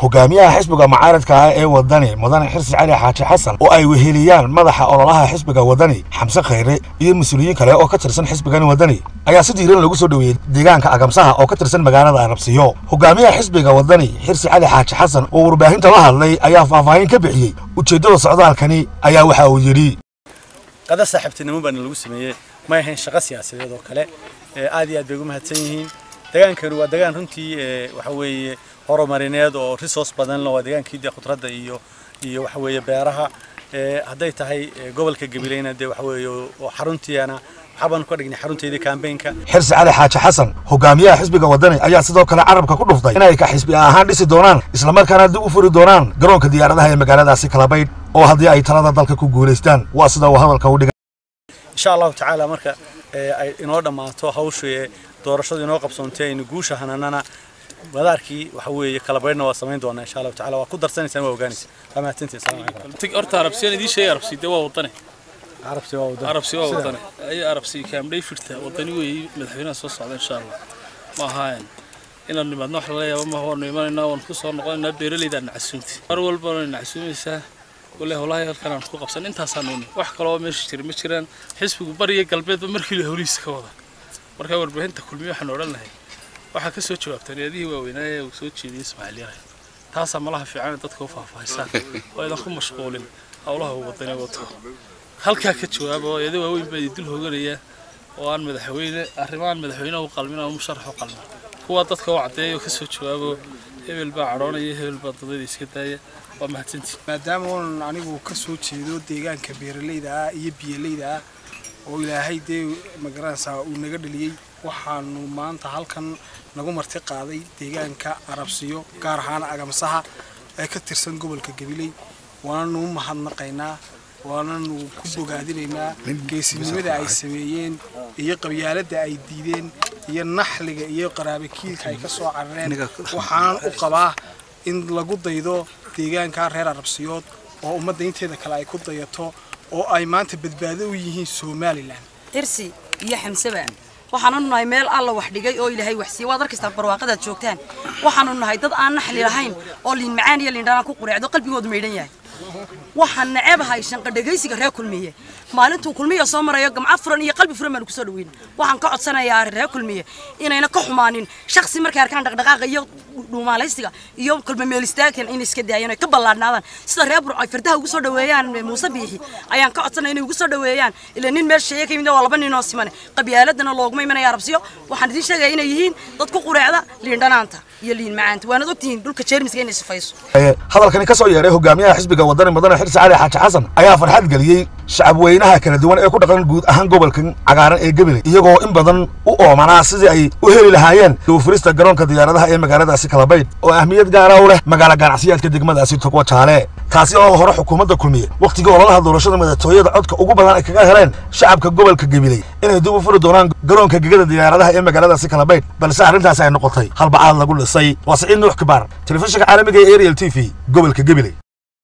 hogaamiyaha xisbiga mucaaradka ah ee wadani mudane xirsi cali xaaji xasan oo ay weheliyaan madaxa ololaha xisbiga wadani xamse khayre iyo mas-uuliyiin kale oo ka tirsan xisbigani wadani ayaa si diiran lagu soo dhoweeyey deegaanka agamsaha oo ka tirsan magaalada arabsiyo hogaamiyaha xisbiga wadani xirsi cali xaaji xasan oo warbaahinta la hadlay ayaa faahfaahin ka bixiyey ujeeddada socdaalkani ayaa waxa uu yidhi qada saaxiibtinimo baana lagu sameeyey may ahayn shaqo siyaasadeed oo kale aad iyo aad bay ugu mahadsan yihiin degaankani waa degaan runtii waxa weeye horumarineed oo resource badan leh waa degaankii dee khudradda iyo iyo waxa weeye beeraha hadday tahay gobolka gabileyna dee waxa weeye oo xaruntiina waxaabaan ka dhignay xarunteedii kambeynka xirsi cali xaaji xasan hogaamiyaha xisbiga wadani ayaa sidoo kale carabka ku dhuftay inay ka xisbi ahaan dhisi doonaan islamarkaana dib u furi doonaan garoonka diyaaradaha ee magaaladaasi kalabaydh oo haddii ay talada dalka ku guulaystaan waa sida uu hadalka u dhigay insha allahu tacaala marka ay inoo dhammaato hawsha doorashadu inoo qabsoontay aynu guusha hananana madaarkii waxa weeye kala baydhna waa samayn doonaa insha allahu tacaala waa ku darsanaysaan waa ogaanaysa waa mahadsantihin salaam calaykum horta arabsiyan idiin sheegay arabsi dee waa wadane carabsi waa wadani arabsi waa wadane ay arabsi kaamdhay firta wadani weeye madaxweynaha soo socda insha allah ma ahaayeen inaan nimaadno wax lala yaabo ma waanu imanaynaa waanu ku soo noqonaynaa beeraleyda nacasuumti mar walba waanu nacasuumaysaa wale holahay halkan aan ku qabsan intaasaan uni wax kaloo meesha jira ma jiraan xisbigu bariya galbeedba markii holihiisa ka wada markaa warbaahinta kulmiye waxaan odhan lahay waxaa ka soo jawaabtaan eedihii waaweynaa ee uu soo jeediyey ismaaciil yahay taasaa malaha fiican dadka u faahfaahisaan oo idan ku mashquulin howlaha uu wadani wato halkaa ka jawaaba oo eeda waaweyn baa dul hooganaya oo aan madaxweyne arrimahan madaxweynaha u qalmin ama musharax u qalmin kuwaa dadka u caddeeya oo ka soo jawaabo hebel baa cadhoonaya hebel baa dadada iska daaya waa mahadsantii maadaama uunan anigu ka soo jeedo deegaanka beeralayda ah iyo biyalayda ah oo ilaahay dee magaranaysaa uu naga dhaliyey waxaanu maanta halkan nagu marti qaaday deegaanka arabsiyo gaar ahaan agamsaha ee ka tirsan gobolka gabiley waananu u mahadnaqaynaa waananu ku bogaadinaynaa geesinimada ay sameeyeen iyo qabyaaladda ay diideen iyo naxliga iyo qaraabakiilka ay ka soo carareen waxaanan u qabaa in lagu daydo deegaanka reer arabsiyood oo ummadda inteeda kale ay ku dayato oo ay maanta badbaado u yihiin somalilan xirsi iyo xamsebaan waxaanu nahay meel alla wax dhigay oo ilaahay wax siiyey waad arkaysaa barwaaqadaad joogtaan waxaanu nahay dad aan naxli lahayn oo liin macaan iyo liindhanaan ku qureecdo qalbigoodu maydhan yahay waxaan nacebahay shanqadhegaysiga reer kulmiye maalintuu kulmiya soo marayo gamco furan iyo qalbi furan baanu kusoo dhaweyn waxaan ka codsanayaa reer kulmiye inayna ka xumaanin shaksi markay arkaan dhaqdhaqaaqa iyo dhuumaalaysiga iyo kulmameelistaagan inay iska daayaan ay ka ballaadhnaadaan sida reer burco ay fardaha ugu soo dhaweeyaan muuse biixi ayaan ka codsanaya inay ugu soo dhaweeyaan ilaa nin meel sheeye ka yimid waa laba nin oo simane qabyaaladana looguma imanaya arabsiyo waxaan idiin sheegaya inay yihiin dad ku qureecda liindhanaanta iyo liin macaanta waanad ogtihiin dhulka jeermiska inay sifayso hadalkani ka soo yeedhay hogaamiyaha xisbiga wadani mudane xirsi cali xaaji xasan ayaa farxad geliyey shacab weynaha kala duwan ee ku dhaqan guud ahaan gobolkan cagaaran ee gebile iyagoo in badan u oomanaa sidii ay u heli lahaayeen duufurista garoonka diyaaradaha ee magaaladaasi kalabaydh oo ahmiyad gaara u leh magaalo ganacsiyaadka degmadaasi togwa jaale taasi oo hore xukuumadda kulmiye wakhtigii ololaha doorashada madaxtooyada codka ugu badan ay kaga heleen shacabka gobolka gabiley inay dib u furi doonaan garoonka gegada diyaaradaha ee magaaladaasi kalabaydh balse arrintaasi ay noqotay halbacaad lagu dhisay waa siciid nuux kibaar telefishinka caalamiga ee ariel t v gobolka gabiley